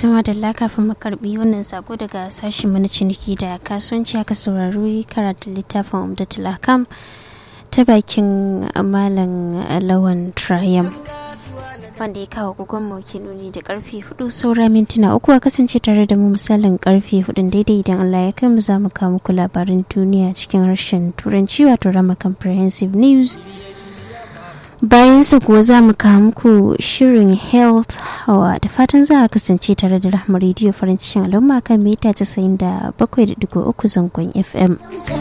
tuma da kafin mu karbi wannan sako daga sashen mana ciniki da kasuwanci aka saurari karatun littafin umdatul akam ta bakin malam lawan triumph wanda ya kawo gugun mauki nuni da karfe hudu saura mintuna uku a kasance tare da mu misalin karfe hudun daidai idan Allah ya kai mu za mu kawo muku labarin duniya cikin harshen turanci wato rama comprehensive news bayan su kuwa za mu kawo muku shirin health hawa da fatan za a kasance tare da rahama rediyo farin cikin al'umma kan mita 97.3 zangon fm